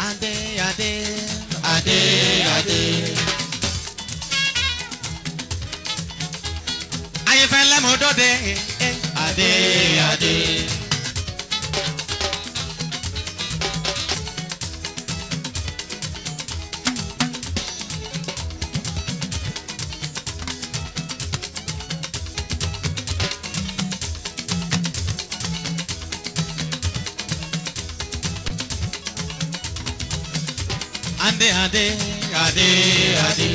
adé adé adé adé. ayéfẹ́lẹ́ mo dọ́dẹ adé adé. adé adé adé adé.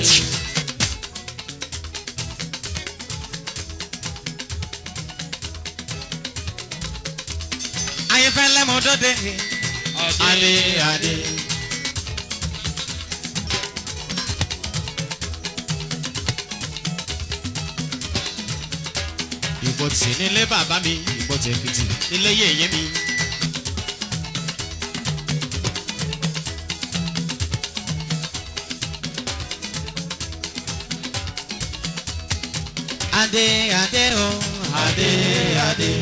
ayéfẹ́lẹ́ mo dọ́dẹ adé adé. ìbò tì nílé bàbá mi ìbò tèkìtì nílé yèyé mi. adé adé o adé adé.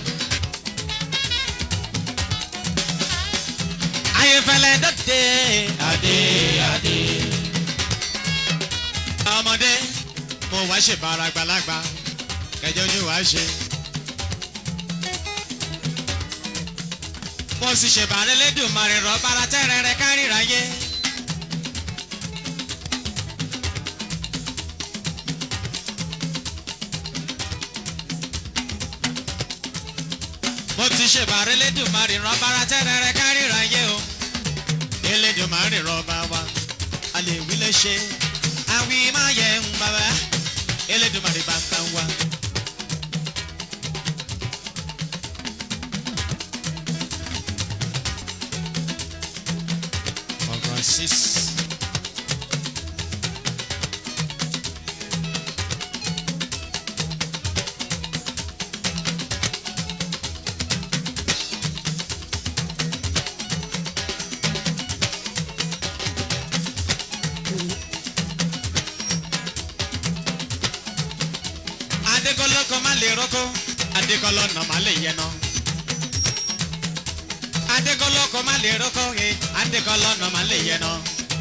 ayéfẹ́lẹ́ dọ́dẹ adé adé. ọmọdé mo wá ṣe bára àgbàlagbà kẹjọ ní wàá ṣe. mo sì ṣèbàrẹ́ lẹ́dùnmarè rọ̀ bára tẹ́rẹ̀ẹ́rẹ́ kárìíra yé. mo ti ṣèbàrẹ́ lẹ́dùnmarè rọ̀ bára tẹ́rẹ̀ẹ́rẹ́ kárìíra yé o. elédùnmarè rọ̀ bá wa a lè wí lè ṣe àwí máa yẹ ń bàbá elédùnmarè bá bá wa. Francis. adékọlọkọ má lè rọkọ adékọlọnà má lè yẹnà adékọlọkọ má lè rọkọ he adékọlọnà má lè yẹnà.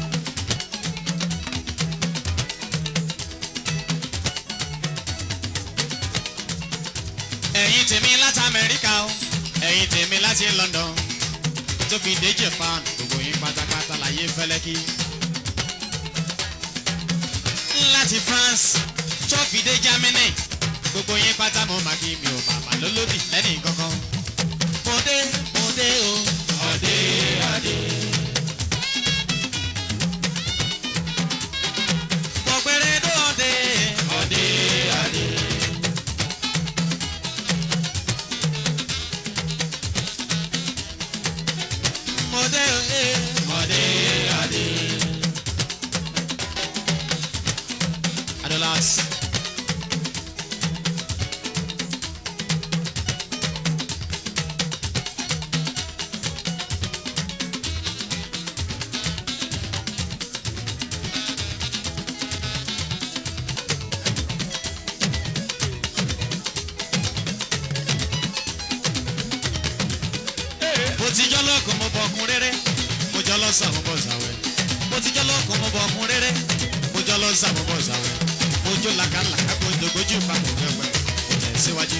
ẹ̀yin tèmi láti amẹ́ríkà o ẹ̀yin tèmi láti london tó fi dé japan gbogbo yín pátápátá láyé fẹ́lẹ́kì láti france tó fi dé germany gbogbo yín pátá mo máa kí mi ò màmá lólódì lẹ́nì kankan. mo dé mo dé o. ọdẹ adé. mo péré dóde. ọdẹ adé. mo dé o. ọdẹ adé. adolas. mo ti jọ́ lọ́kùn mo bọ̀ ọkùn rere mo jọ́ lọ́sàn mo bọ̀ sàwẹ̀ mo ti jọ́ lọ́kùn mo bọ̀ ọkùn rere mo jọ́ lọ́sàn mo bọ̀ sàwẹ̀ mo jó làkàlàkà mo dògbójú ìpapò fẹ́fẹ́ mo tẹ̀ síwájú.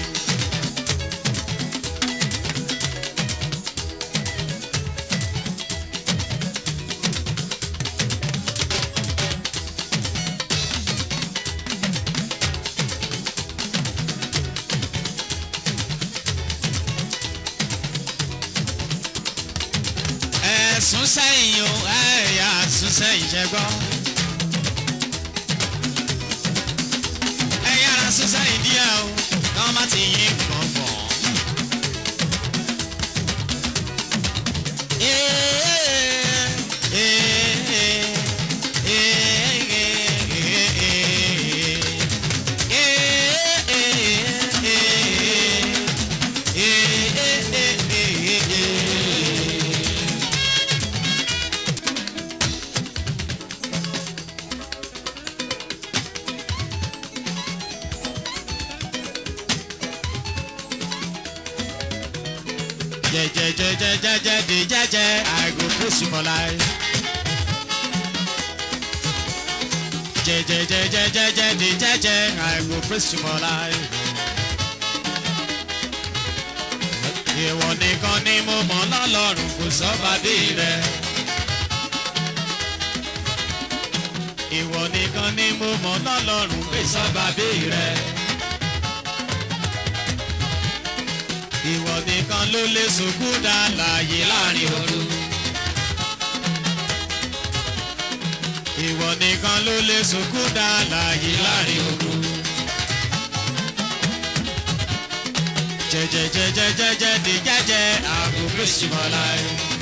ẹ̀sùn sẹ́yìn o ẹ̀yà sùn sẹ́yìn ṣe gbọ́. ẹ̀yà ara sùn sẹ́yìn díẹ̀ o káwọn má ti yín gbọ̀ngbọ̀n. jẹjẹjẹjẹjẹ di jẹjẹ I go praise you for life. jẹjẹjẹjẹjẹjẹ di jẹjẹ I go praise you for life. ìwọ nìkan ni mo mọ̀ lọ́lọ́run kò sọ́ba bí rẹ̀. ìwọ nìkan ni mo mọ̀ lọ́lọ́run kò sọ́ba bí rẹ̀. ìwọ nìkan ló lè sòkú dá láàyè láàrin òru. ìwọ nìkan ló lè sòkú dá láàyè láàrin òru. jẹjẹjẹjẹjẹjẹ di jẹjẹ àgbo fèsìmọláì.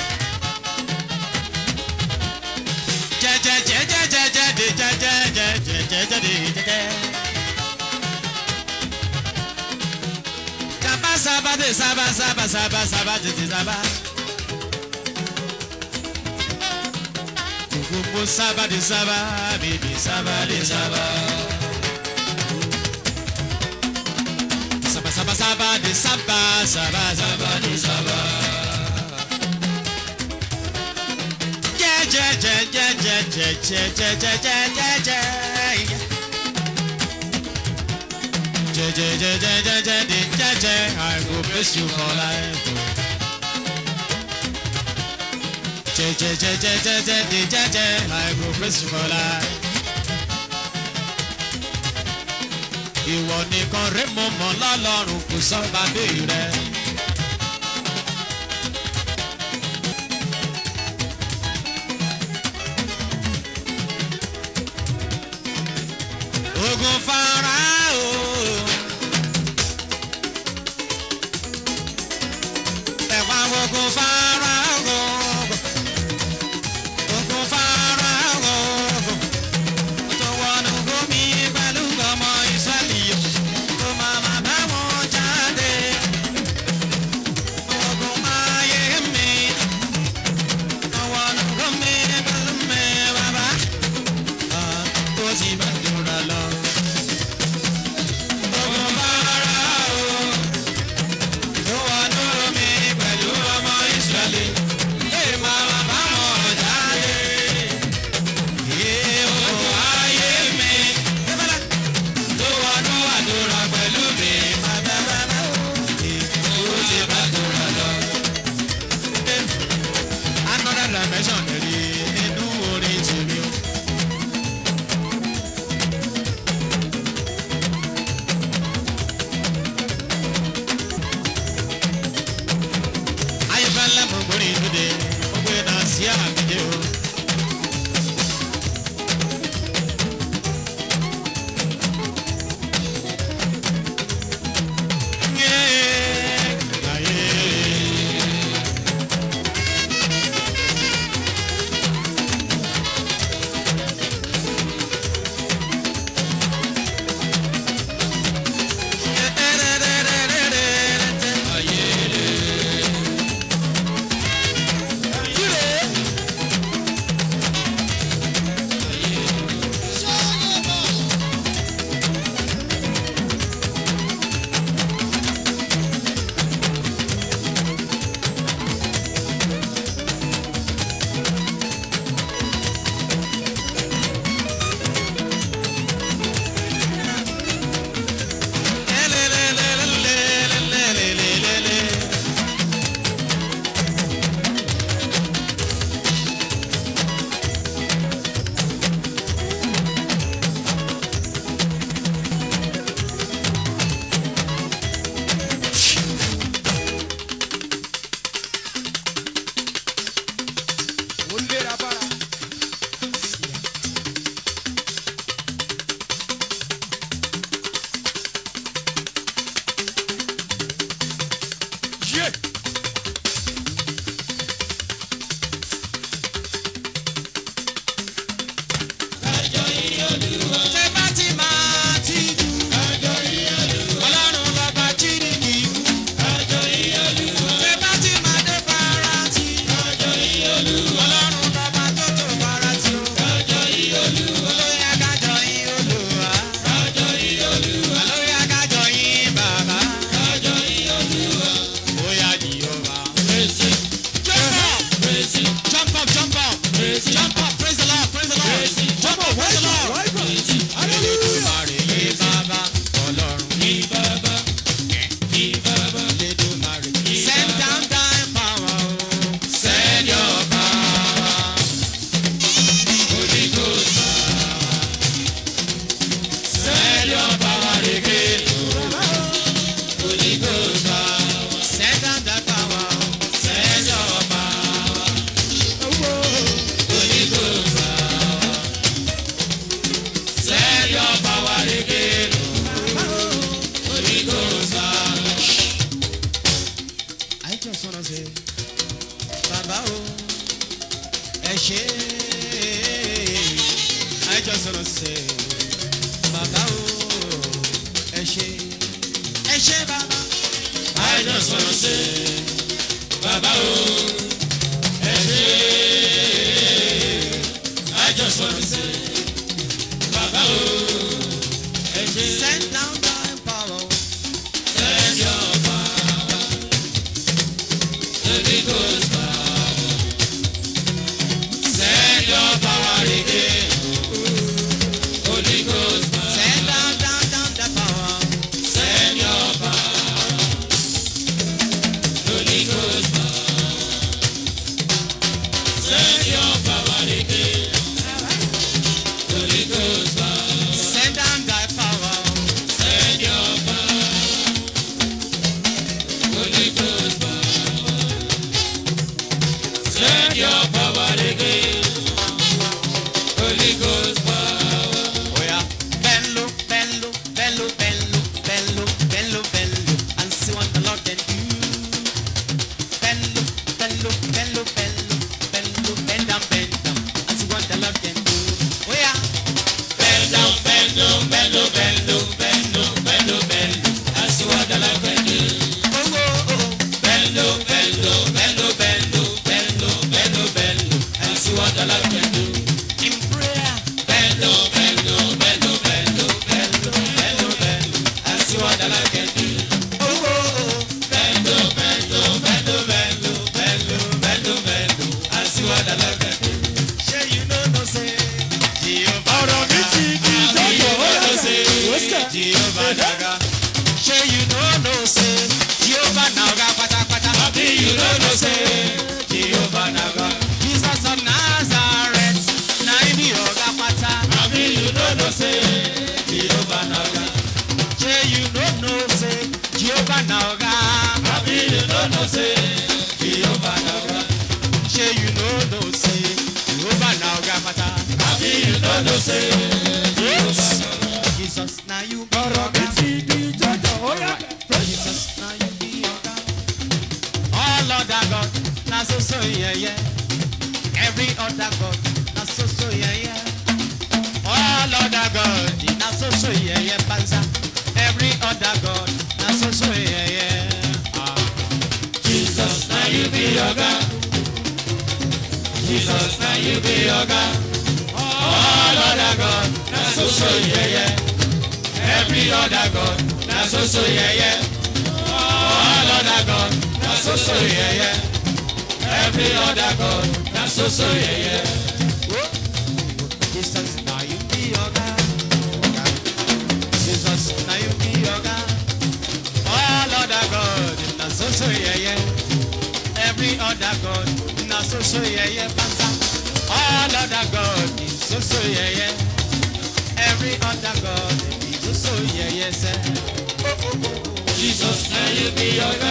jẹjẹjẹjẹjẹjẹ di jẹjẹjẹjẹjẹjẹ di jẹjẹ. Saba saba de saba saba saba saba de de saba. Gbogbo saba de saba bèbè saba de saba. Saba saba saba de saba saba saba de saba. Jẹ jẹ jẹ jẹ jẹ jẹ jẹ jẹ jẹ jẹ jẹ jẹ. Jẹjẹjẹjẹjẹjẹ jẹjẹ I go bless you for life. Jẹjẹjẹjẹjẹjẹ jẹjẹ I go bless you for life. Ìwọ nìkan rẹ̀ mo mọ̀ lọ́lọ́run kò sọ́ba bí rẹ̀. Ogun Fáráò. ẹ̀wà ogun Fáráò. Ogun Fáráò. Tó wọnú gómi pẹ̀lú ọmọ Ísírẹ́lì. Tó máa máa bá wọn jáde. Ogun máyé mi. Tó wọnú gómi pẹ̀lú mi bàbá. Ó sì bá dúró lọ. Ogun Fáráò. Tó wọnú gómi pẹ̀lú ọmọ Ísírẹ́lì. Ẹ máa máa bá wọn jáde. Yé ogun ayé mi. Tó wọnú àdúrà pẹ̀lú mi. Ó sì bá dúró lọ. Another dimension rí nínú orin tèmi o. ayébálá mo gbórí ìdúdé mo gbé náà sí àgbèdè o. Yeah, yeah. ó léra bára. yé Ṣé bá ti máa ti jù? Ọlọ́run bàbá jí ni kì í kú. Ṣé bá ti máa dé para ti? Ọlọ́run bàbá tó bàbá o ẹ ṣe I just wanna say bàbá o ẹ ṣe ẹ ṣe bàbá I just wanna say bàbá o ẹ ṣe I just wanna say bàbá o ẹ ṣe. Send down thy power. Send your power. Holy Ghost power. Send your power again. Holy Ghost power. Send down, down, down the power. Send your power. Holy Ghost power. Send your power again. Holy Ghost power. Send down thy power. Send your power. Holy Ghost power. Send your power again. Holy Ghost power. Oh yeah. Bend low, bend low, bend low, bend low, bend low, bend low, bend low, and see what the Lord can do. Bend low, bend low, bend low, bend low, bend low, bend down, bend down, and see what the Lord can do. Oh yeah. Bend down, bend down, bend low, bend low, bend low, bend low, bend low, and see what the Lord can do. Oh oh oh. Bend low, bend low, bend low, bend low, bend low, bend low, bend low, and see what the Lord can do. In prayer. Bend low, bend low, bend low, bend low, bend low, bend low, bend low, and see what the Lord can do. Oh oh oh. Bend low, bend low, bend low, bend low, bend low, bend low, bend low, and see what the Lord can do. Ṣé you know no say Jehovah ọ̀rọ̀ mi ti di jọ́jọ́ ó no yàtọ̀ say wẹ́sítà. Jehovah naga. Ṣé you know no say Jehovah naga pátápátá. Àbí you know no say Jehovah naga. Jesus of Nazareth na him be ọ̀gá pátá. Àbí you know no say Jehovah naga. Ṣé you know no say Jehovah naga. Àbí you know no say Jehovah naga. Ṣé you know no say Jehovah naga pátá. Àbí you know no say Jehovah naga. Jesus na you be ọ̀rọ̀ mi ọ̀gá. ti di jọ́jọ́ ó yàtọ̀. Jesus na you be ọ̀gá. All other God na so so yeye. Every other God na so so yeye. All other God na so so yeye panza. Every other God na so so yeye. Ah. Jesus na you be ọ̀gá. Jesus na you be ọ̀gá. All other God na so so yeye. Every other God na so so yeye. All other God na so so yeye. Every other God na so so yeye. Jesus na you be ọ̀gá. Jesus na you be ọ̀gá. All other God na so so yeye. Every other God na so so yeye panza. All other God is so so yeye. Every other God is so so yeye sẹ. Jesus na you be ọ̀gá.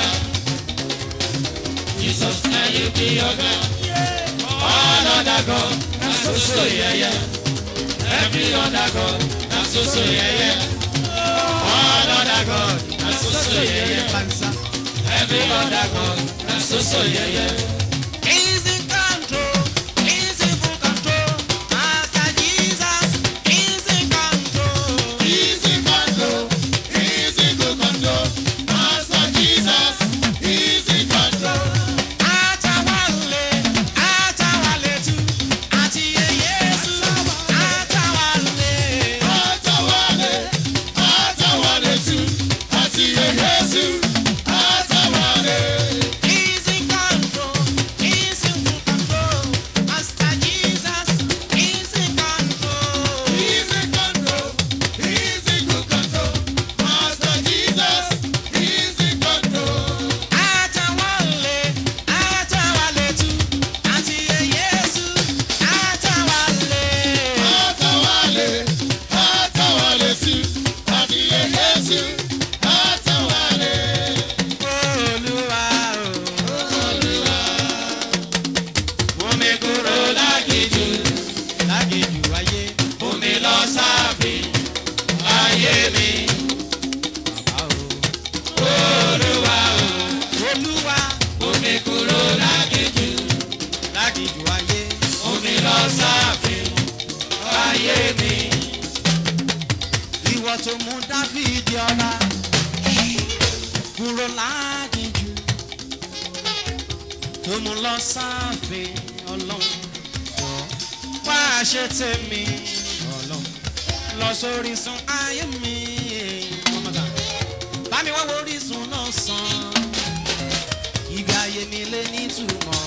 Jesus na you be ọ̀gá. All other God na so so yeye. Every other God na so so yeye. All other God na so so yeye panza. Every other God na so so yeye. He's in control. He's in full control. Master Jesus is in control. He's in control. He's in good control. Master Jesus, he's in control. Atawale, atawale tu, àti Yesu, atawale. Atawale, atawale tu, àti Yesu, atawale. He's in control. ló mú lọ sáàfin ọlọ́run jọ wá ṣe tèmi ọlọ́run lọ sórí sun ayé mi bá mi wá wo orísun náà sàn ìgbà ayé mi lé nítumọ̀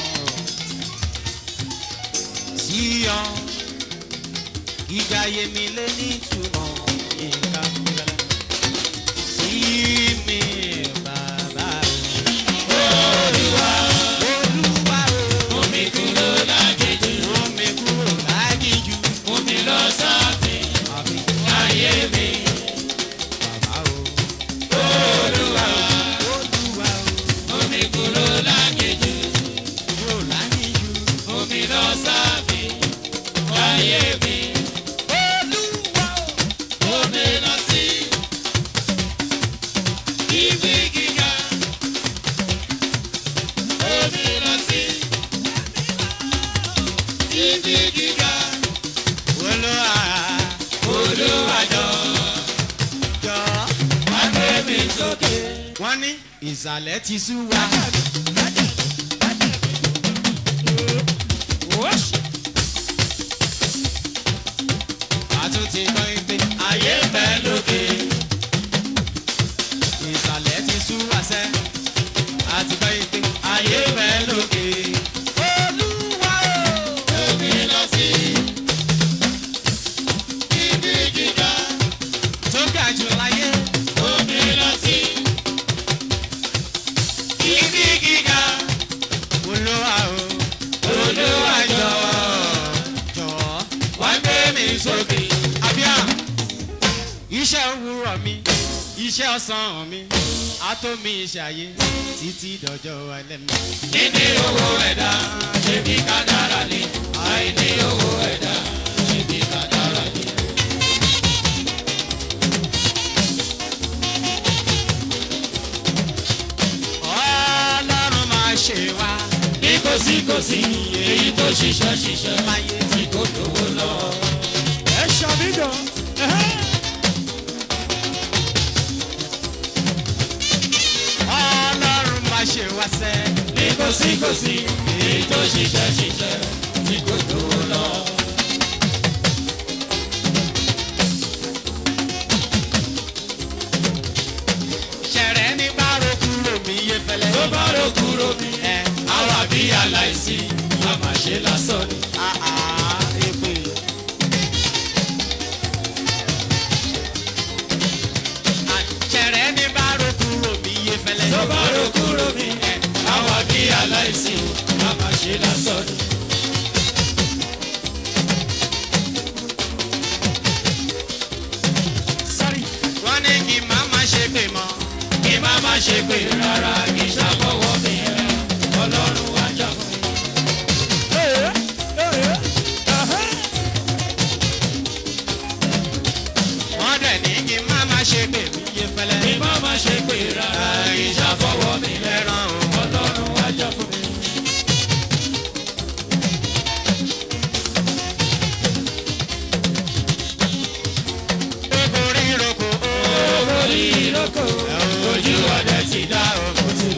sí ọ ìgbà ayé mi lé nítumọ̀ ìgbà fúnlẹ̀ sí mi bàbá o. Olúwa Olúwa o. Omi kúrò lágéjù, Omi kúrò lágìjú. omi lọ sáfin Àfi ayé mi. bàbá o. Olúwa, Olúwa o. omi kúrò lágéjù, Kúrò lágìjú. omi lọ sáfin ayé mi. Olúwa o. Omi lọ sí ibi gíga. Omi lọ sí ibi gíga. Olúwa Olúwa jọ, jọ. wá gbé mi sókè. Wọ́n ní ìsàlẹ̀ ti sú wa. Àtúntì gbọ́ pé Ayé ń bẹ lókè. ìsàlẹ̀ ti sú wa sẹ́. Àti gbọ́ pé ayé bẹ́ lókè. Olúwa o. Omi lọ sí ibi gíga. Tó ga jù láyé. Omi lọ sí ibi gíga. Olúwa o. Olúwa jọ, Jọ̀ọ́. wá gbé mi sókè. Abíá, iṣẹ́ òwúrọ̀ mi, iṣẹ́ ọ̀sán mi, àtọ́mi iṣẹ́ ayé títí dọjọ́ alẹ́ mi. Níní owó ẹ̀dá, ṣebí kádàrá ni. Àìní owó ẹ̀dá, ṣebí kádàrá ni. Ọlọ́run máa ṣe wá Ní kòsíkòsí, èyí tó ṣiṣẹ́ ṣiṣẹ́ láyé tí kò lówó lọ. ẹ ṣàmìdàn. Ọlọ́run máa ṣe wá sẹ́. Ní kòsíkòsí, èyí tó ṣiṣẹ́ ṣiṣẹ́ tí kò lówó lọ. Ṣẹ̀rẹ̀ ní bárò kúrò mí yé fẹ́lẹ́. Tó bá rò kúrò mi, Ẹ àwa bí aláìsí, a máa ṣe lásán ni. àá èpè. Ṣẹ̀rẹ̀ ní bárò kúrò mí yé fẹ́lẹ́. Tó bá rò kúrò mi, àwa bí aláìsí, a máa ṣe lásán ni. Sorry, wọ́n ní kí n má má ṣe pè mọ́. Kí má má ṣe pé rárá kì í ṣàfọwọ́ mi ẹ̀, Ọlọ́run wá jà fún mi. wọ́n dẹ̀ ní kí n má má ṣe pè mí yé fẹ́lẹ́. Kí má má ṣe pé rárá kì í ṣàfọwọ́ mi ẹ̀, ẹran o. Ọlọ́run wá jà fún mi. Gbogbo ríroko o. Orí ìrókò, ojú ọdẹ ti dá o, kò sí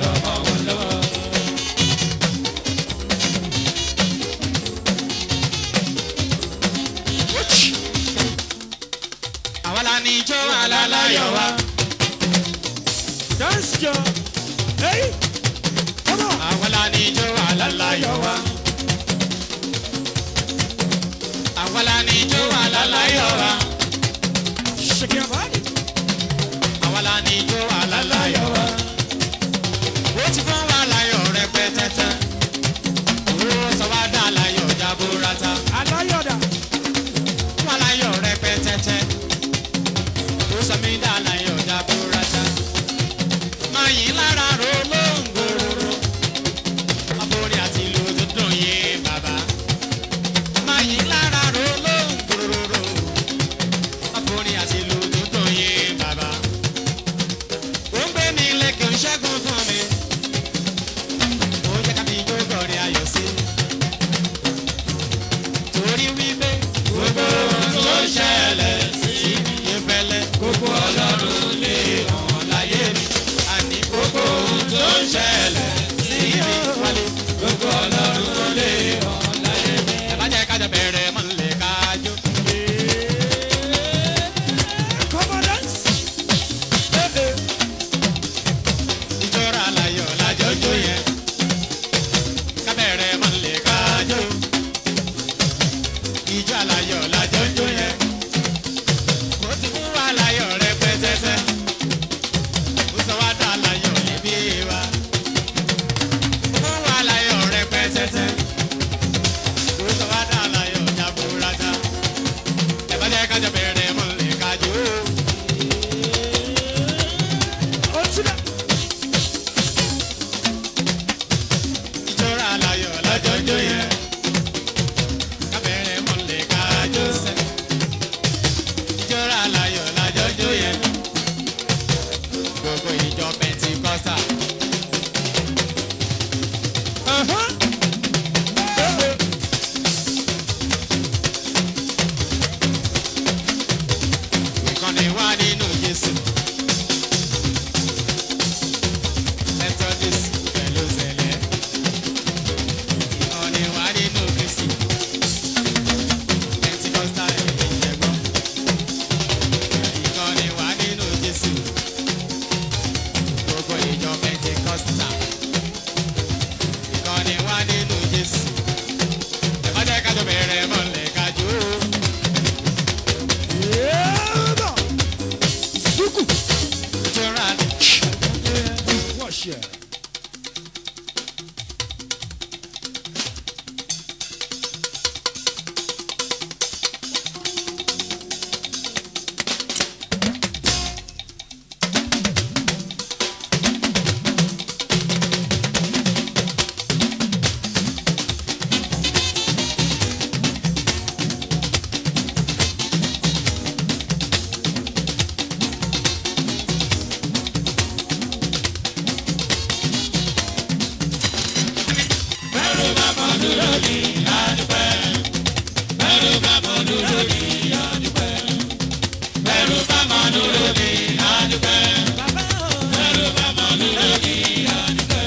dúró ní adúpẹ́. Bẹ́rù bá mọ dúró ní adúpẹ́. Bẹ́rù bá mọ dúró ní adúpẹ́. Bẹ́rù bá mọ dúró ní adúpẹ́.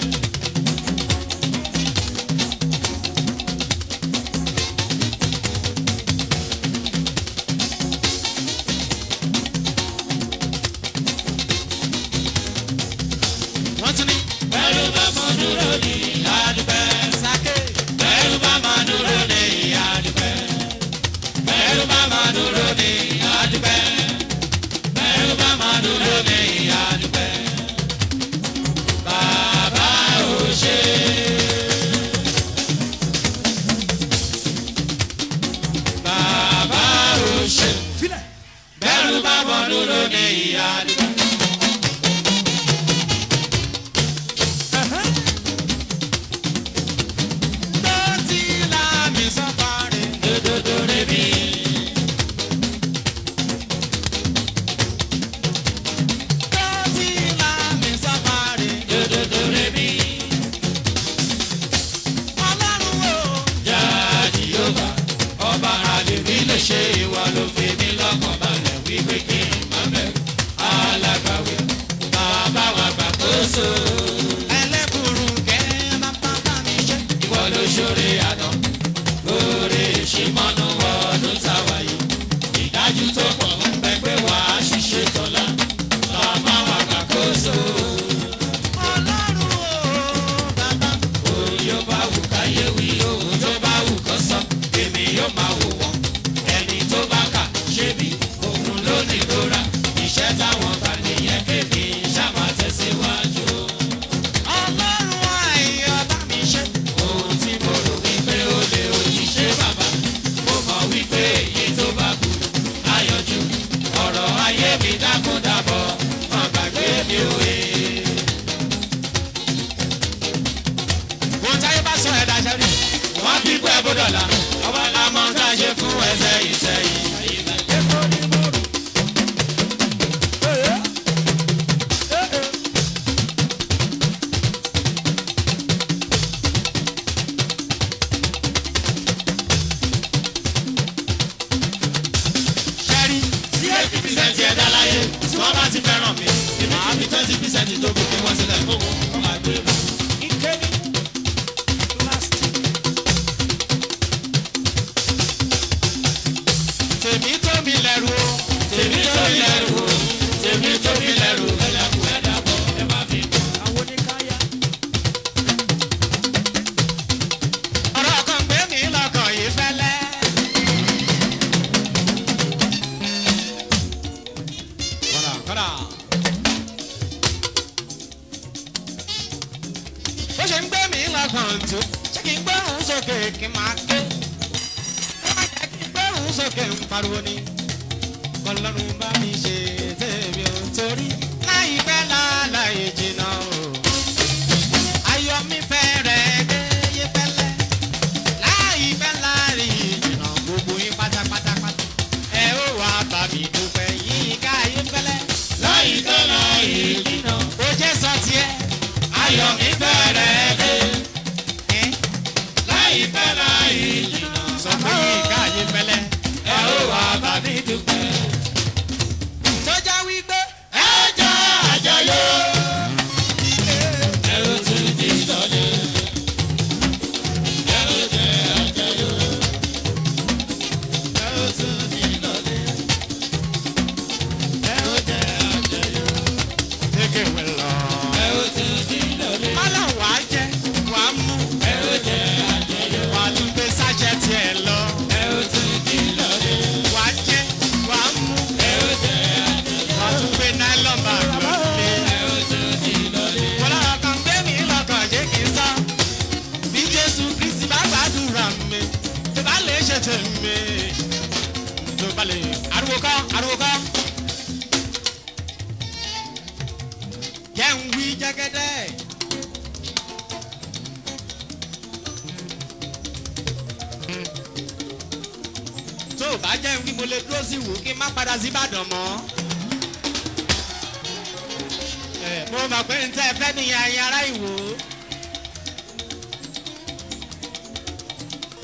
wọ́n tún ní. Bẹ́rù bá mọ dúró ní adúpẹ́. sáké. Bẹ́rù bá mọ dúró ní adúpẹ́. Bẹ́rù bá mọ dúró ní adúpẹ́. Bẹ́rù bá mọ dúró ní adúpẹ́. Bàbá ò ṣe. Bàbá ò ṣe. Filẹ̀. Bẹ́rù bá mọ dúró ní adúpẹ́. tó ti la mi sọ́fàrẹ́. Dododo rebi. tó ti la mi sọ́fàrẹ́. Dododo rebi. ọlọ́run o. Jáde Yorùbá, ọba àlèmí lè ṣe ìwà ló fi mí lọ́kàn balẹ̀ wípé kí n má bẹ̀rù. Alágbàwí, bàbá wa gbàkóso. ẹlẹ́bùrú kẹ́ bàbá bá mi ṣe. Ìwọ ló ṣoore àná, lóore ìṣímọ́nú ọdún táwa yìí. Ìdájú tó pọ̀ ń bẹ pé wà á ṣiṣẹ́ tọ́lá. Bàbá wa gbàkóso. ọlọ́run o. bàbá. Òun yóò bá wù káyé wí, òun tó bá wù kó sọ, èmi yóò máa wò wọ́n. Ẹni tó bá kà ṣé bí òun ló ní ìrora. Iṣẹ́ táwọn bá nìyẹn kébi ṣáma tẹ̀síwájú. ọlọ́run ayọ̀ bá mi ṣe. Ohun tí mo rò wípé ó lè òjíṣẹ́ bàbá. Mo mọ̀ wípé èyí tó bá kù láyọjú. Ọ̀rọ̀ ayé mi dákúndàbọ̀, má gbàgbé mi òye. ohun táyé bá sọ ẹ̀dá ṣẹ́rí. Wọ́n fi pẹ́ bódọ̀là, ọba la mọ̀ tá a ṣe fún ẹsẹ̀ ìsẹ̀yìn. Èkó ni mo rò. Ee. Ee. ṣẹ́rí. tí eighty percent ẹ̀dá láyé tí wọ́n bá ti fẹ́ràn mi èmi á fi twenty percent tó kù kí wọ́n sílẹ̀ fún wọn kọ́ máa gbé mi. Ìkéde. Last. tèmi tó mi lẹ́rù o. tèmi tó mi lẹ́rù o tèmi tó mi lẹ́rù ẹ̀dàkùn ẹ̀dàbọ̀ ẹ má fi kú. Àwọn oníkáyà. ọ̀rọ̀ kan gbé mi lọ́kàn yìí fẹ́lẹ́. kọ́dà kọ́dà. bó ṣe ń gbé mi lọ́kàn tó ṣé kí n gbé òun sókè kí n máa ké. ó má jẹ́ kí n gbé òun sókè ń pariwo ni. kọlọ́run bá mi ṣe tèmi ò torí láìpẹ́ láláì jìnnà o. ayọ̀ mi fẹ́rẹ̀ dé yé pẹ́lẹ́ láìpẹ́ láàrí ìjìnà gbogbo yín pátápátápátá ẹ ó wá bá mi dúpẹ́ yín ká yé pẹ́lẹ́ láyìíká láyé jìnnà ó jẹ́ sọ tiẹ̀ ayọ̀ mi bẹ̀rẹ̀ dé ẹ́ láyìíká láyé jìnnà sọ pé yín ká yé pẹ́lẹ́ ẹ ó wá bá mi dúpẹ́. sọjá wípé ẹ jẹ́ àjọyọ̀ ẹ ó tún di lọ́lẹ̀ ẹ ó jẹ́ àjọyọ̀ ẹ ó tún di lọ́lẹ̀ ẹ ó jẹ́ àjọyọ̀ tẹ́kẹ̀ wẹ̀ lọ. ẹ ó tún di lọ́lẹ̀ mọ́lá wàá jẹ́ wàá mú ẹ ó jẹ́ àjọyọ̀ wàá tún gbé sájẹ́ tiẹ̀ lọ ẹ ó tún di lọ́lẹ̀ wàá jẹ́ wàá mú ẹ ó jẹ́ àjọyọ̀ wàá tún gbé náírà bàgbọ́ lé. ẹ ó tún di lọ́lẹ̀. Ọlọ́run kan gbé mi lọ́kàn jẹ́ kí n sọ. Bí Jésù Kristi bá gbàdúrà mi, tó bá lè ṣe tèmi. Tó bá lè ariwo kọ́, ariwo kọ́. Jẹ́ ń wí jẹ́gẹ́dẹ́. Tó o bá jẹ́ ń wí mo lè dúró sí ìwò kí n má padà sí Ìbàdàn mọ́ mo mọ̀ pé n tẹ́ fẹ́ nìyẹn ayé ará ìwò.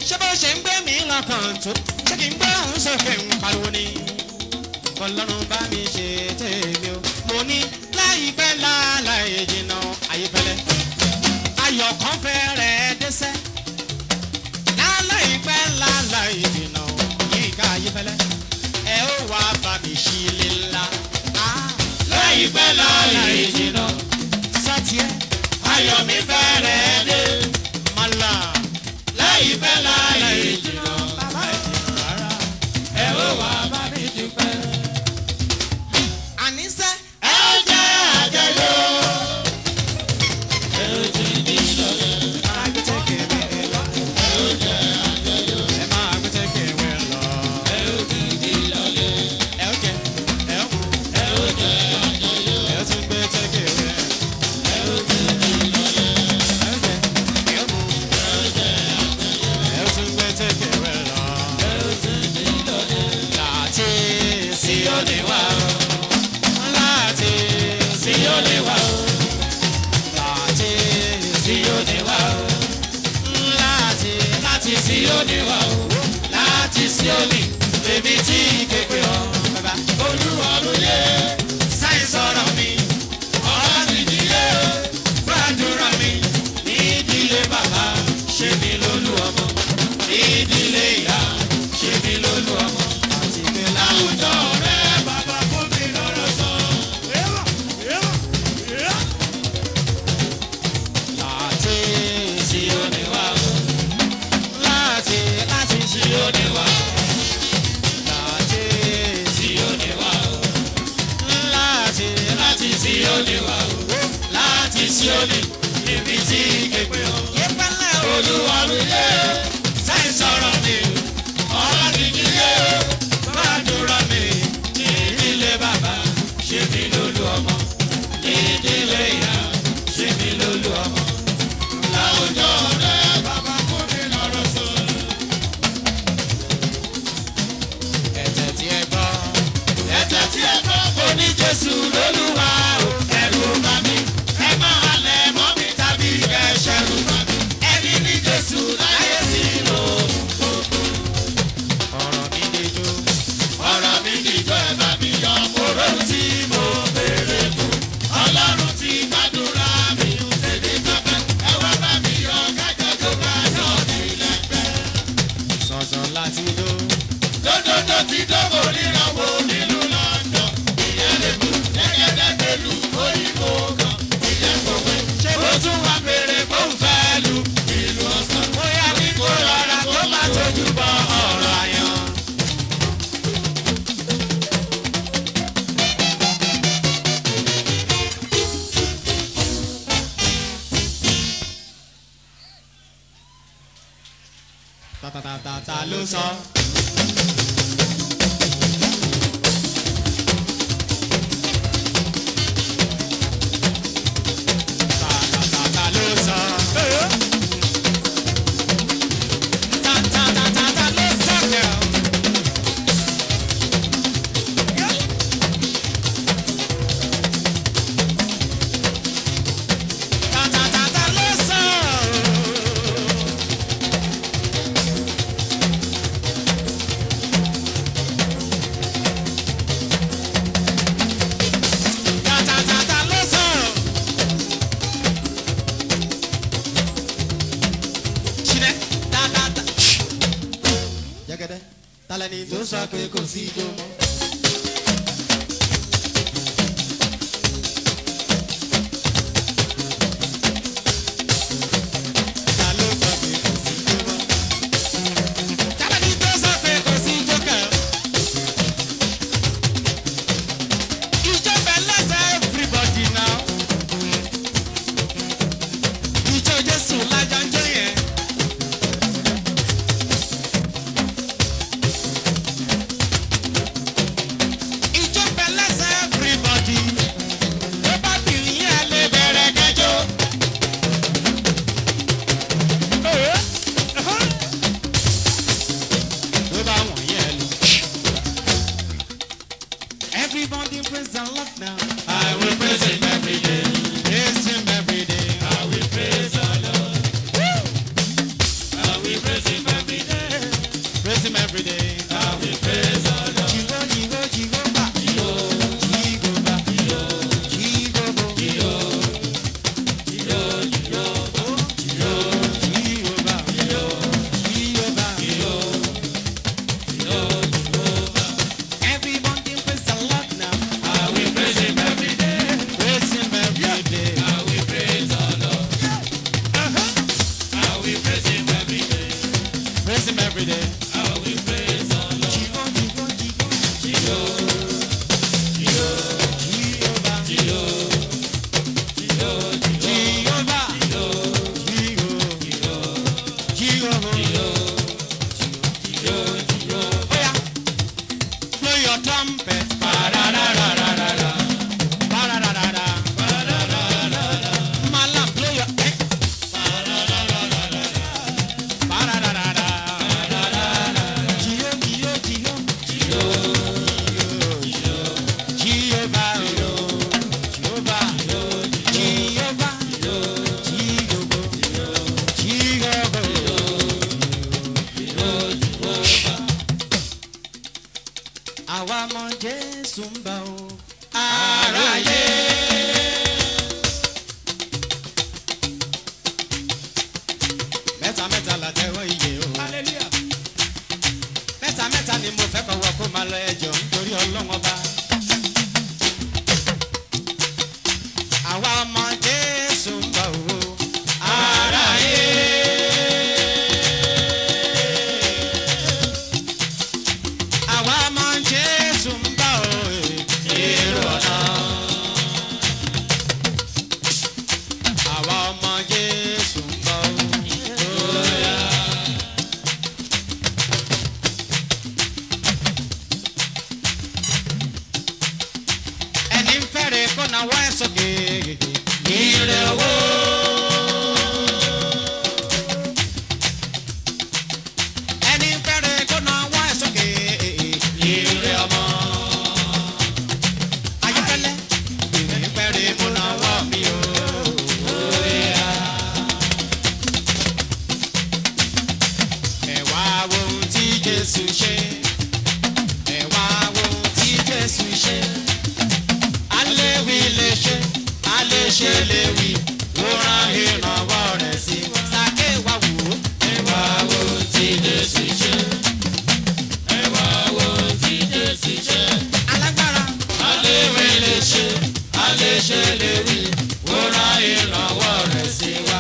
ṣé bó ṣe ń gbé mi lọ́kàn tó ṣé kí n gbé òun sókè ń pariwo ni kọlọ́run bá mi ṣe tèmi o mo ní láìpẹ́ láláì jìnnà ayífẹ́lẹ́ ayọ̀ kan fẹ́rẹ̀ dẹ́sẹ́ láláìpẹ́ láláì jìnnà yíká ayífẹ́lẹ́ ẹ ó wá bá mi ṣí ilé ńlá láìpẹ́ láláì jìnnà sátìẹ́ ayọ̀ mi fẹ́rẹ̀ dé mọ́lá láìpẹ́ láláì jìnnà bàbá ẹ̀ jìnnà rárá ẹ ó wá bá mi dúpẹ́. àníṣe ẹ ó jẹ́ àjẹyó. ẹ ó ti di lọ́lẹ̀. ẹ ó ti di lọ́lẹ̀. ẹ ó jẹ àjọyọ̀. ẹ ó ti di lọ́lẹ̀. ẹ ó ti di lọ́lẹ̀. sí ó lè wá o. sí ó lè wá o. sí ó lè wá o. láti sí ó lè wá o. láti sí ó lè. bèbí tí kékeré ọ. olúwa ló yẹ. sáyẹ̀nsì ọ̀rọ̀ mi. ọ̀rọ̀ ti dílé. gbàdúrà mi. ní ìdílé bàbá ṣe mi lólú ọmọ. ní ìdílé ìyá ṣe mi lólú ọmọ. àti pé láwùjọ rẹ bàbá fún mi lọ́rọ̀ sọ. láti sí ó lè wá o. láti láti sí ó lè wá o. láti sí ó lè wá o. láti láti sí ó lè wá o. láti sí ó lè ibi tí képe o. olúwa mi yé sáì sọ̀rọ̀ mi ọ̀rọ̀ mi kì í yé gbàdúrà mi ní ìdílé bàbá ṣe mi lólú ọmọ ní ìdílé ìyá ṣe mi lólú ọmọ láwùjọ rẹ bàbá fún mi lọ́rọ̀ sọ. ẹ̀tẹ̀ tí ẹ gbọ́ ẹ̀tẹ̀ tí ẹ gbọ́ kò ní jésù lólúwa o ẹ̀rù bá mi ẹ máa halẹ̀ mọ́ mi tàbí ẹ̀ṣẹ̀rù bá mi ẹni ní jésù láyé sí lò ọ̀rọ̀ mi dìjọ́ ọ̀rọ̀ mi dìjọ́ ẹ bá mi yọ kóró tí mo béèrè fún ọlọ́run ti gbàdúrà mi tèmi tọ́pẹ́ ẹ wá bá mi yọ kájọ tó bá yọ nílẹ̀gbẹ́. sọ̀sọ̀ láti ló. Dódódó ti dógò níranwó nílùú London. Ìyẹn lè kú gẹ́gẹ́dẹ́ pẹ̀lú òyìnbó kan. Ìyẹn kòwé. Ṣé ó tún wá péré kó ń fẹ́ lu ìlú ọ̀sán? bóyá ní kó rọra tó má tójú bọ ọ̀rọ̀ àyàn. tàtàtàtà ló sọ. tàtàtàtà ló sọ. tàtàtàtà ló sọ girl. tàtàtàtà ló sọ. tàtàtàtà ló sọ. ṣìnẹ́ tàtàtà. jẹ́gẹ́dẹ́ tálẹ́ni tó sọ pé kò sí ijó mọ́. Ta ló sọ pé kò sí ijó mọ́? Tálẹ́ni tó sọ pé kò sí ijó kẹ̀? Ijó bẹ̀ lẹ́sẹ̀ everybody now. Ijó Jésù lájọ ń jó yẹn. will praise him every day. Praise him every day. I will praise the Lord. Jigo, jigo, jigo. Jiyo, jiyo, Jehovah. jiyo, jiyo, Jehovah. jiyo, Jigo. jiyo, Jehovah. jiyo, jiyo. Oya. Blow your trumpet. Parararararara, Ba-da-da-da-da. pararararara, Malam, blow your eh. Ba-da-da-da-da. Jiyo, jiyo, jiyo. Jehovah. Jehovah. Jehovah. Jehovah. Jehovah. Àwa mọ Jésù ń bọ̀ o. Aráyé. Mẹ́ta mẹ́ta la tẹ́wọ́ iye o. Hallelujah. Mẹ́ta mẹ́ta ni mo fẹ́ kọ́wọ́ kó máa lọ ẹjọ́ nítorí ọlọ́wọ́n ọba. Àwa ọmọ Jésù ń bọ̀ o. Aráyé. Àwa ọmọ Jésù ń bọ̀ o. Èrò ọ̀nà. Àwa ọmọ Jésù ń bọ̀ o. ẹni ń fẹ́rẹ̀ kó na wá ẹ̀ sókè. Ire owó. ẹni ń fẹ́rẹ̀ kó na wá ẹ̀ sókè. Ire ọmọ. Ayífẹ́lẹ́. ẹni ń fẹ́rẹ̀ kó na wá mi o. Ẹ wá wo ohun tí Jésù ṣe. Ẹ wá wo ohun tí Jésù ṣe aléwì lè ṣe aléṣe lè wí ó rán ìrànwọ́ rẹ̀ sí wa. sàké wa wò ó. ẹ wá wo tí Jésù ṣe. ẹ wá wo tí Jésù ṣe. alágbára. Aléwé lè ṣe, aléṣe lè wí, ó rán ìrànwọ́ rẹ̀ sí wa.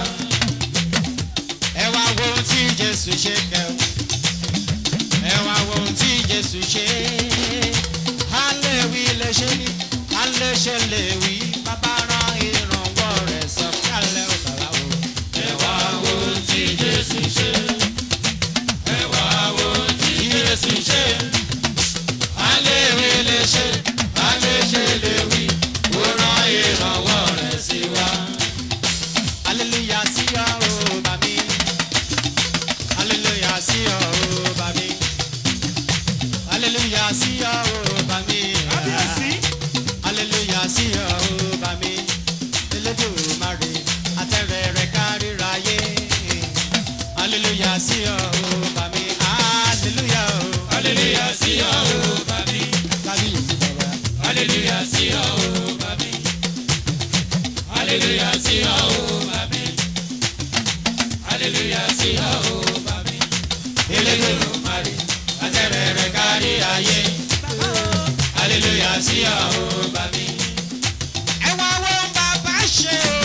ẹ wá wo ohun tí jésù ṣe kẹ o. ẹ wá wo ohun tí jésù ṣe. aléwì lè ṣe ní aléṣe lè wí bàbá rán ìrànwọ́ rẹ̀ sọ kálẹ̀ ò bàbá o. Ẹ wá wo tí Jésù ṣe. Ẹ wá wo tí Jésù ṣe. Aléwé lè ṣe, aléṣe lè wí, ó rán ìrànwọ́ rẹ̀ sí wa. Hallelujah sí ọ o bà mí. Hallelujah sí ọ o bà mí. Hallelujah sí ọ o bà mí. Kábíyèsí. Hallelujah sí ọ o bà mí. Elédùmarè àtẹ̀rẹ̀ rẹ̀ kárìíra yé. Hallelujah sí ọ o bà mí. Hallelujah o. Hallelujah sí ọ o bàbí. Kábíyèsí bàbá. Hallelujah sí ọ o bàbí. Hallelujah sí ọ o bàbí. Hallelujah sí ọ o bàbí. Elédùmarè àtẹ̀rẹ̀ rẹ̀ kárí ayé. Hallelujah sí ọ o bàbí. ẹ wá wo bàbá ṣe o.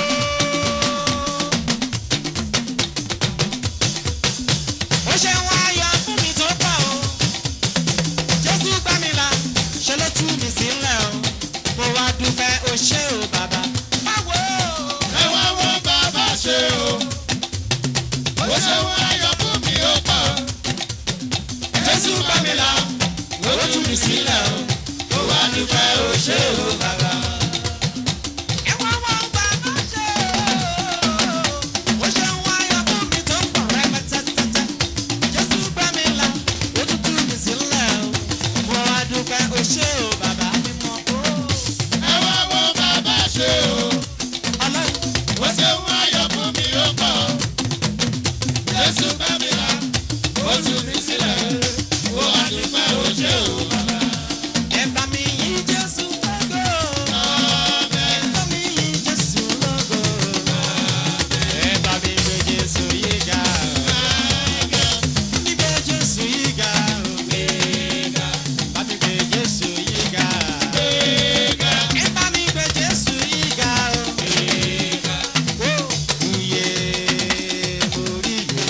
ó ṣe wá ayọ̀ fún mi tó pọ̀ o. jésù gbá mi là ṣe ló tú mi sílẹ̀ o. mo wá dúpẹ́ o ṣé o bàbá. báwo o. Ẹ wá wo bàbá ṣe o. Ó ṣe wọ́n ayọ̀ fún mi ó pọ̀. Jésù bá mi là, ó tú mi sílẹ̀ o. Ó wá dúpẹ́ ó ṣe o bàbá. ẹ wá wo bàbá ṣe o. ó ṣe wá ayọ̀ fún mi tó pọ̀ rẹpẹtẹtẹtẹ. jésù gbá mi là ó tún tú mi sílẹ̀ o. mo wá dúpẹ́ o ṣé o bàbá mímọ́ o. Ẹ wá wo bàbá ṣe o. ọlọ́run. Ó ṣe wọ́n ayọ̀ fún mi ó pọ̀. Jésù bá mi là, ó tú mi sílẹ̀. Ó wá dúpẹ́ ó ṣe o bàbá. Ẹ bá mi yìn Jésù lógo. Ẹ bá mi yìn Jésù lógo. Ẹ bá mi gbé Jésù yìí ga. Mi gbé Jésù yìí ga. Bá mi gbé Jésù yìí ga. Ẹ bá mi gbé Jésù yìí ga. Ó, iye mo rí iye.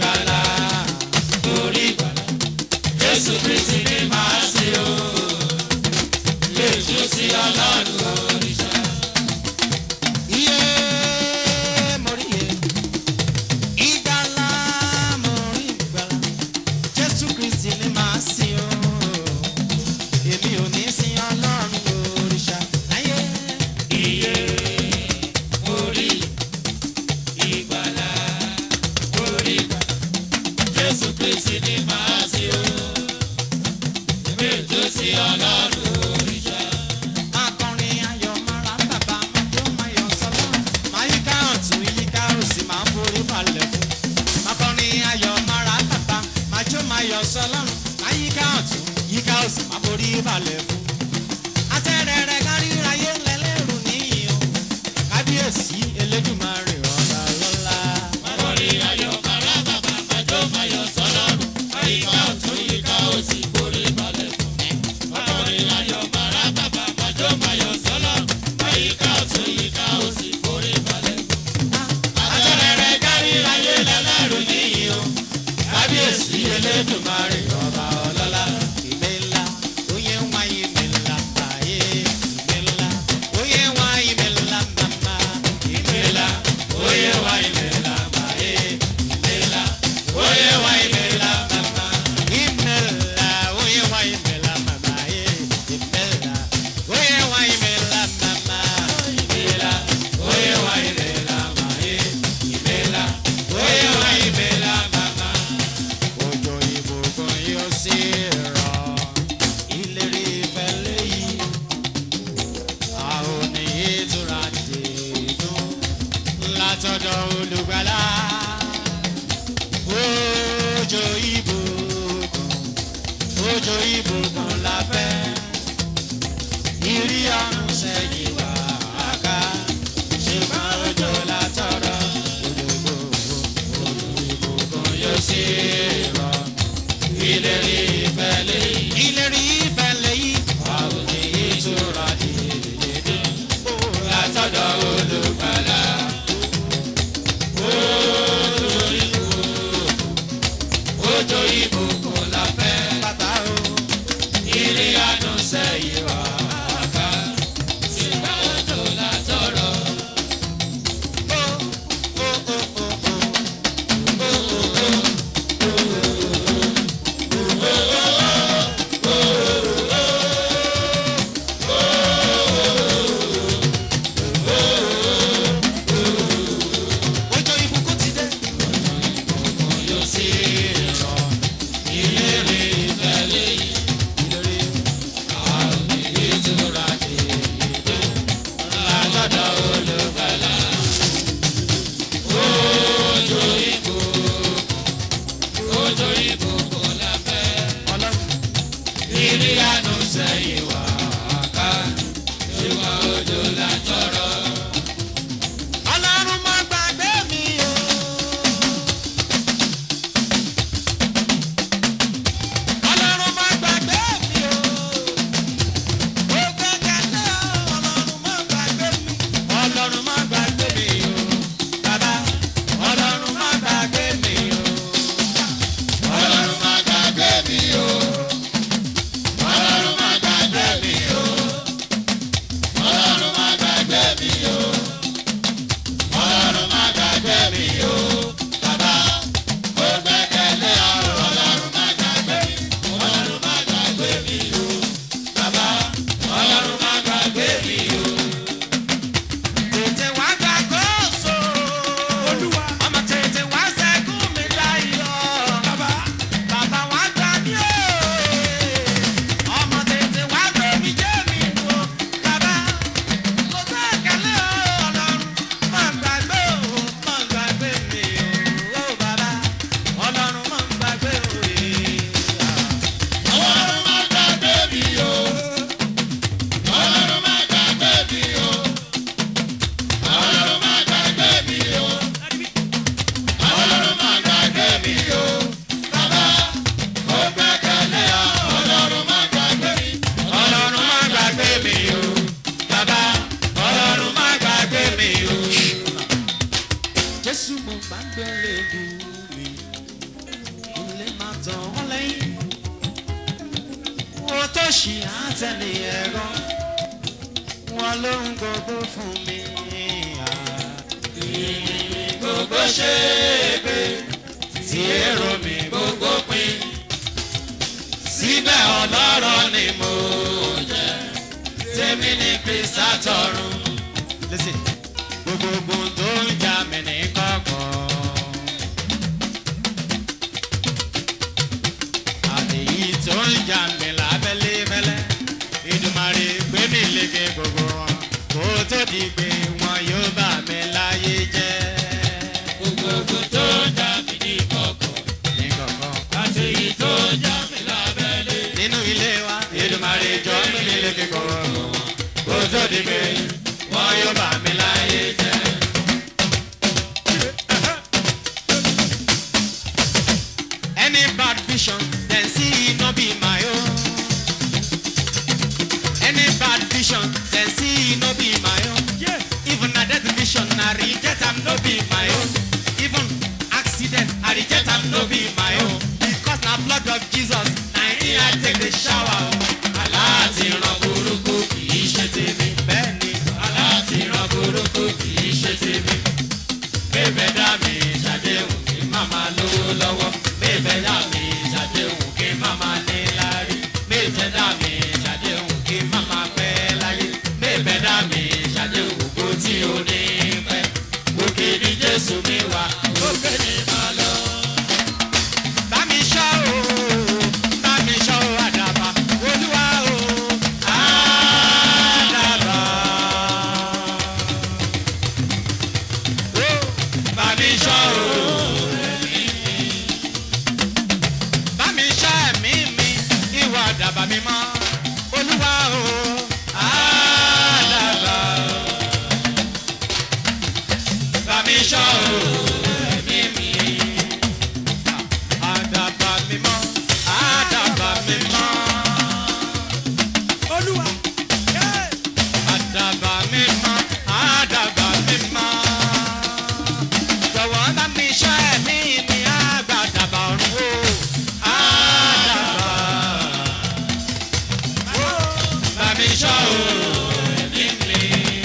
ìgbàlà torí ìgbàlà jésù kristi ni màá sí o lèjú sí ọlọ́run òrìṣà. Iye mo rí iye. Ìgbàlà mo rí ìgbàlà. Jésù Kristi ni màá sìn o. Èmi ò ní sin Ọlọ́run òrìṣà láyé. iye orí ìgbàlà orí ìgbàlà jésù kristi ni màá sí o lèjú sí ọlọ́run òrìṣà. Akọrin ayọ̀ máa ra bàbá máa jó máa yọ̀ sọ́lọ́. Máa yíká ọ̀tún yíká òsì máa forí balẹ̀ fún. Akọrin ayọ̀ máa ra bàbá máa jó máa yọ̀ sọ́lọ́. Máa yíká ọ̀tún yíká òsì máa forí balẹ̀ fún. Atẹ́rẹ̀rẹ̀ káríráyé lẹ́lẹ́rù níyì o. Kábíyèsí Elédùmarè ọ̀la lọ́la. Orin ayọ̀ màrá bàbá májó máyọ̀ sọ́lọ́run. Àyíká ọ̀tún yíká òsì forí balẹ̀ fún. Orin ayọ̀ màrá bàbá májó máyọ̀ sọ́lọ́run. Àyíká ọ̀tún yíká òsì forí balẹ̀ fún. Àtẹ̀rẹ̀rẹ̀ kárí ayé lẹ́lẹ́rù níyì o. Kábíyèsí Elédùmarè ọba ọlọ́lá. Ìgbé ńlá, oyè ń wá ìgbé ńlá báyé. Ìgbé ńlá, oyè ń wá ìgbé ńlá màmá. Ìgbé ńlá, oyè wá ìgbé ńlá báyé. Ìgbé ńlá, oyè wá ìgbé ńlá màmá. Ìgbé ńlá, oyè wá ìgbé ńlá màmá yé. Ìgbé ńlá, oyè wá ìgbé ńlá màmá. Ìgbé ńlá, oyè wá ìgbé ńlá màmá yé. Ìgbé ńlá, oyè wá ìgbé ńlá màmá òjò ìbùkún yóò sì rọ̀ ìlérí ìfẹ́ léyìí a ò ní ìtura dìdún látọ̀dọ̀ olùgbàlà òjò ìbùkún òjò ìbùkún la fẹ́ ìrí ọ̀run sẹ́yìn wá ká ṣùgbọ́n òjò látọ̀dọ̀ olùgbòho òjò ìbùkún yóò sì rọ̀ ìlérí ìfẹ́ lẹ́yìn. ìlérí ìfẹ́ lẹ́yìn. àwọn èyí tura dìde. látọ̀dọ̀ olùgbàlà. Òjò ìbùkún la fẹ́. bàbá o. Ìrì àánú sẹ́yìn wá ká. Ṣùgbọ́n òjò la tọrọ. o o o o o. òjò ìbùkún ti dé. Yóò sì rọ̀. ṣì á tẹ̀lé ẹ̀rọ wọn ló ń gbogbo fún mi. gbogbo ṣe é gbé tí èrò mi gbogbo pin síbẹ̀ ọlọ́rọ̀ ni mo jẹ́ tèmi ní kristi àtọ̀run. listen gbogbo ogun tó ń jà mí ní kọ̀kọ̀. àtẹ̀yí tó ń jà mí lábẹ́lé mẹ́lẹ́ ìdùmarè gbé mi lékè gbogbo wọn kó tó di pé wọn yóò bà mí láyé jẹ́. gbogbo ogun tó ń jà mí ní kọ̀kọ̀ ní kọ̀kọ̀ àti èyí tó ń jà mí lábẹ́lé. nínú ilé wa ìdùmarè jọ gbé mi lékè gbogbo wọn kó tó di pé wọn yóò bà mí láyé jẹ́. Any bad vision, then see it no be my own. Any bad vision, then see it no be my own. Yeah. Even a death vision, I reject am no be my own. Even accident, I reject am no be my own. Because na blood of Jesus, na him I take the shower. aláàtì ràn burúkú kì í ṣe tèmi. Bẹ́ẹ̀ni, aláàtì ràn burúkú kì í ṣe tèmi. bébẹ̀ dá mi ṣàdéhùn kí màmá lówó lọ́wọ́. bébẹ̀ dá mi ṣàdéhùn kí màmá ní lárí. bébẹ̀ dá mi ṣàdéhùn kí màmá pẹ́ láyé. bébẹ̀ dá mi ṣàdéhùn kó tí o ní pẹ́. òkè ní jésù mi wà òkè ní màá lọ. bá mi ṣọ́ o, bá mi ṣọ́ o, àdàbà, olúwa o, àdàbà. O, bá mi ṣọ́ o. bá mi ṣọ́ ẹ̀mí mi, ìwà àdàbà mi mọ́, olúwa o, àdàbà. bá mi ṣọ́ o. ẹ̀mí mi. Àdàbà mi mọ́, àdàbà mi mọ́. Olúwa. Yeah. Àdàbà mi mọ́, àdàbà mi mọ́. Jọ̀wọ́ bá mi ṣọ́ ẹ̀mí mi, àgbà àdàbà ọ̀run o. Àdàbà. bá mi ṣọ́ o. ẹ̀mí mi.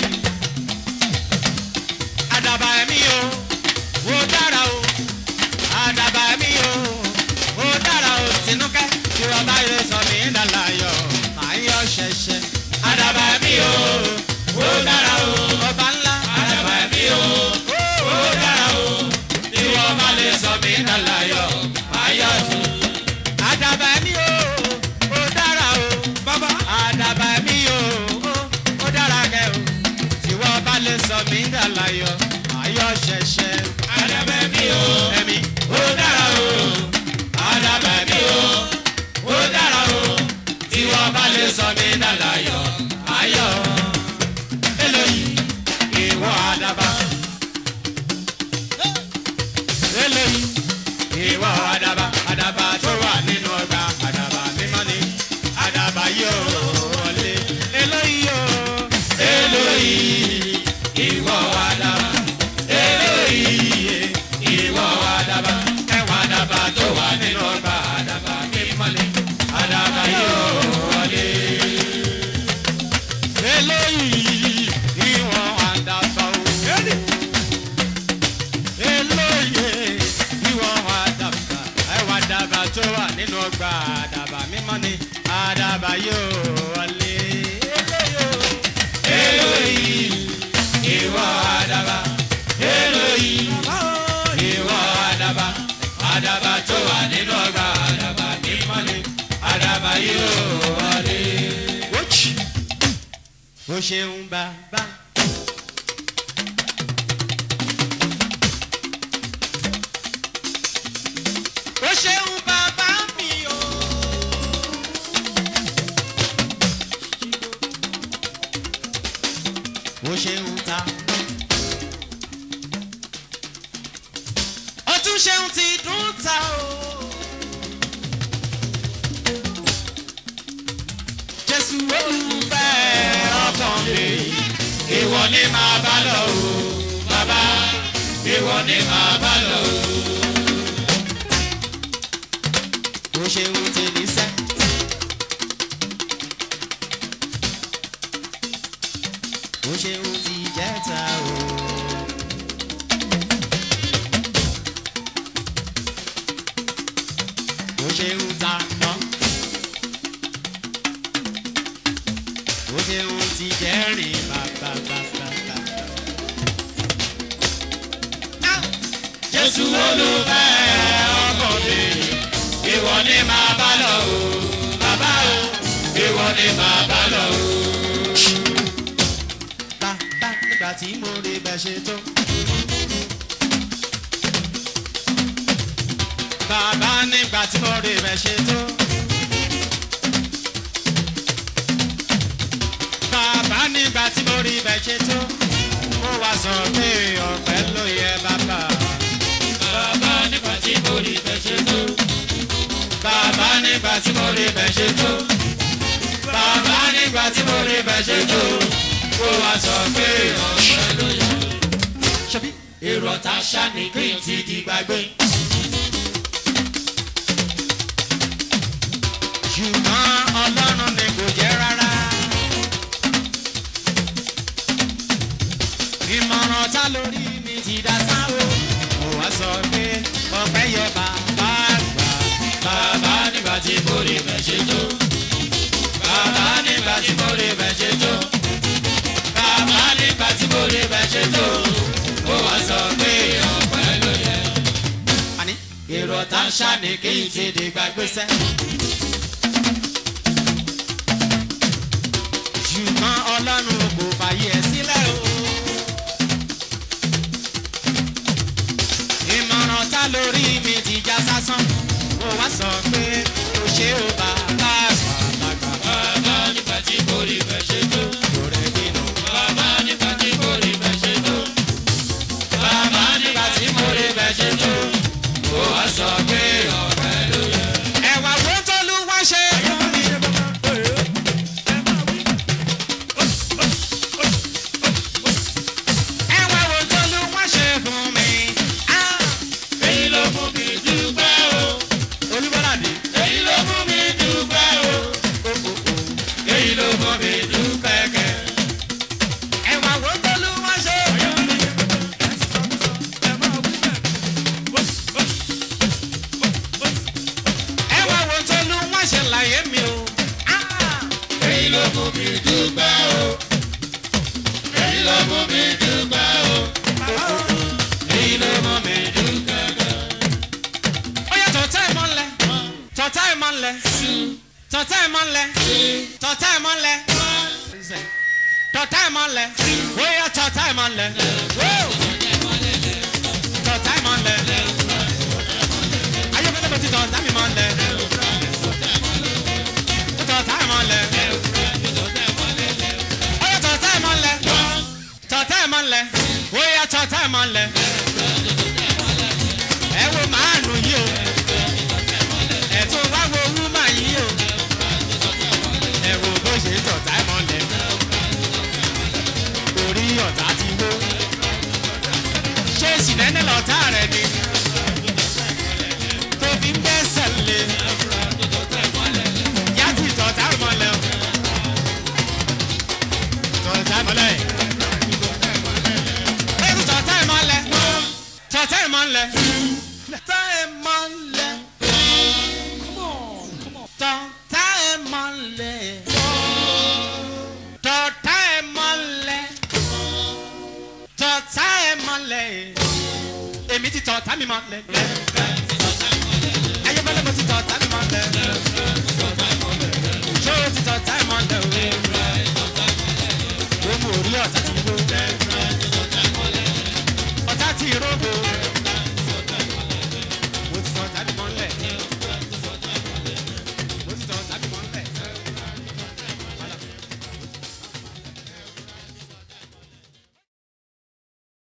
Àdàbà ẹ̀mí o, ó dára o. Àdàbà ẹ̀mí o, ó dára o. Tinúkẹ́, tí wọ́n bá yẹ sọ mí dàláyọ̀, màá yọ ṣẹ̀ṣẹ̀. àdàbà mi o. ó dára o. Ọba ńlá. àdàbà mi o. ó dára o. tí wọ́n bá lè sọ mí dàláyọ̀ máa yọ̀ jù. Àdàbà ẹ̀mí o, ó dára o. Bàbá. àdàbà mi o ó ó dára kẹ o tí wọ́n bá lè sọ mí dàláyọ̀ ayọ̀ ṣẹ̀ṣẹ̀ àdàbà mi o. ẹ̀mí ó dára o. àdàbà mi o. ó dára o. tí wọ́n bá lè sọ mí dàláyọ̀ máa yọ̀. eléyìí ìwọ àdàbà eléyìí ìwọ àdàbà àdàbà tó wà nínú ọgbà àdàbà mímọ́ ni àdàbà yóò wọlé eléyìí o Eloyi, ìwọ àdàbà. Eloyi, ìwọ àdàbà. Ẹ̀wọ̀n àdàbà tó wà nínú ọgbà àdàbà mímọ́lẹ̀. Àdàbà yóò wọlé. eléyìí ìwọ àdàbà o. Elóye ìwọ àdàbà ẹwà àdàbà tó wà nínú ọgbà àdàbà mímọ́ ni àdàbà yóò wọlé. Elóye o. Eloyi, ìwọ àdàbà. Eloyi, ìwọ àdàbà. Àdàbà tó wà nínú ọgbà àdàbà mímọ́lẹ̀. Àdàbà yóò wọlé. Wọ́ọ̀chì. Ó ṣeun bàbá. Ó ṣeun bàbá mi o. Ó ṣeun ta. Ó tún ṣeun ti dùn ta o. Jésù olùfẹ́ ọkàn mi. Ìwọ ni màá bá lọ o, bàbá. Ìwọ ni màá bá lọ o. Ó ṣeun ti ní sẹ́. ó ṣeun ti jẹ́ta o. ó ṣeun ta ná. ó ṣeun ti jẹ́rìn bàbàbàbà. jésù olùfẹ́ ọkọ mi ìwọ ni màá bá lọ o bàbá o ìwọ ni màá bá lọ o. bàbá nígbà tí mo rí bẹ́ ṣe tó. bàbá nígbà tí mo rí bẹ́ ṣe tó. bàbá nígbà tí mo rí bẹ́ ṣe tó. mo wá sọ pé ọ̀pẹ ló yẹ bàbá. bàbá nígbà tí mo rí bẹ́ẹ̀ ṣe tó. bàbá nígbà tí mo rí bẹ́ ṣe tó. bàbá nígbà tí mo rí bẹ́ ṣe tó. mo wá sọ pé ọ̀pẹ ló yẹ. ṣebí èrò ọ̀tá ṣá ni kí n ti di gbàgbé. ṣùgbọ́n ọlọ́run ni kò jẹ́ rárá. ìmọ̀ràn ta lórí mi ti dá sá o. mo wá sọ pé ọpẹ́ yẹ bàbá àgbà. bàbá nígbà tí mo rí bẹ́ẹ̀ ṣe tó. bàbá nígbà tí mo rí bẹ́ẹ̀ ṣe tó. bàbá nígbà tí mo rí bẹ́ẹ̀ ṣe tó. ó wá sọ pé ọpẹ́ ló yẹ. àní èrò ọ̀tá ṣá ni kí n ti di gbàgbé sẹ́. ṣùgbọ́n ọlọ́run kò fàyè ẹ̀ sílẹ̀ o. ìmọ̀ràn ta lórí mi ti já sásán. mo wá sọ pé o ṣe o bàbá àgbàlagbà. bàbá nígbà tí mo rí bẹ́ẹ̀ ṣe tó. kò rẹ̀ nínú. bàbá nígbà tí mo rí bẹ́ẹ̀ ṣe tó. bàbá nígbà tí mo rí bẹ́ẹ̀ ṣe tó. ó wá sọ pé ọpẹ́ ló yẹ. ẹ̀wà wo tó lù wá ṣe. ẹ̀wà wo tó lù wá ṣe fún mi. Ah, èyí ló mú mi dúpẹ́ o. olúbọ́ládé. èyí ló mú mi dúpẹ́ o. èyí ló mú mi dúpẹ́ kẹ́. ẹ̀wà wo tó lù wá ṣe. ẹ̀wà wo tó lù wá ṣe láyé mi o. Ah, èyí ló mú mi dúpẹ́ o. èyí ló mú mi dúpẹ́ o. èyí ló mú mi dúpẹ́ kẹ́. ó yẹ tọ̀tá ẹ̀ mọ́lẹ̀ tọ̀tá ẹ̀ mọ́lẹ̀ tọ̀tá ẹ̀ mọ́lẹ̀ tọ̀tá ẹ̀ mọ́lẹ̀ tọ̀tá ẹ̀ mọ́lẹ̀ ó yẹ tọ̀tá ẹ̀ mọ́lẹ̀ tọ̀tá ẹ̀ mọ́lẹ̀ ayọ̀kẹ́lẹ́ bẹ ti tọ̀tá mi mọ́lẹ̀ tọ̀tá ẹ̀ mọ́lẹ̀ ó yẹ tọ̀tá ẹ̀ mọ́lẹ̀ tọ̀tá ẹ̀ mọ́lẹ̀ ó yẹ tọ̀tá ẹ̀ mọ́lẹ̀ ẹ wo màánù yìí o ẹ tún wá wo wúmà yìí o ẹ wo bó ṣe tọ̀tá ẹ̀ mọ́lẹ̀ orí ọ̀tá ti wó ṣé ìsìnẹ́nẹ́ lọ́tà rẹ̀ ni tó fi ń gbẹ́sẹ̀ lé yá ti tọ̀tá ẹ̀ mọ́lẹ̀ o tọ̀tá ẹ̀ mọ́lẹ̀ ẹ tún tọ̀tá ẹ̀ mọ́lẹ̀ tọ̀tá ẹ̀ mọ́lẹ̀ tọ̀tá ẹ̀ mọ́lẹ̀ tọ̀tá ẹ̀ mọ́lẹ̀ tọ̀tá ẹ̀ mọ́lẹ̀ tọ̀tá ẹ̀ mọ́lẹ̀ èmi ti tọ̀tá mi mọ́lẹ̀ ayébẹ́lẹ́ mo ti tọ̀tá mi mọ́lẹ̀